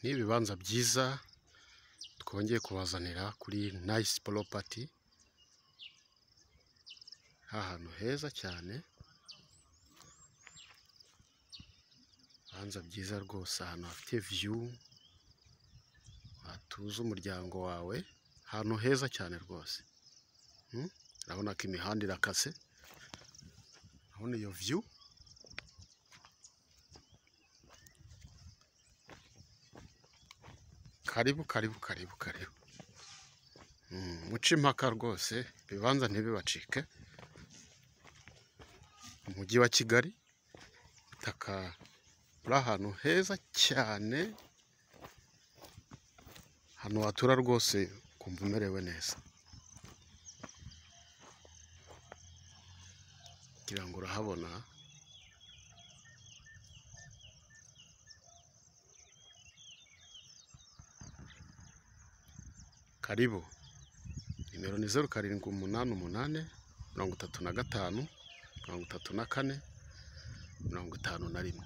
ni ibibanza byiza twongeye kubazanira kuri nayisi poropati, ahantu heza cyane, ibibanza byiza rwose ahantu hafite viyu, watuza umuryango wawe, ahantu heza cyane rwose, urabona ko imihanda irakase, urabona iyo viyu. Karibu karibu karibu karibu, muce impaka rwose, ibibanza ntibibacike, umujyi wa Kigali, ubutaka buri ahantu heza cyane, ahantu watura rwose ukumva umerewe neza, ngira ngo urahabona. Karibu, nimero ni zeru karindwi umunani umunani, mirongo itatu na gatanu, mirongo itatu na kane, mirongo itanu na rimwe.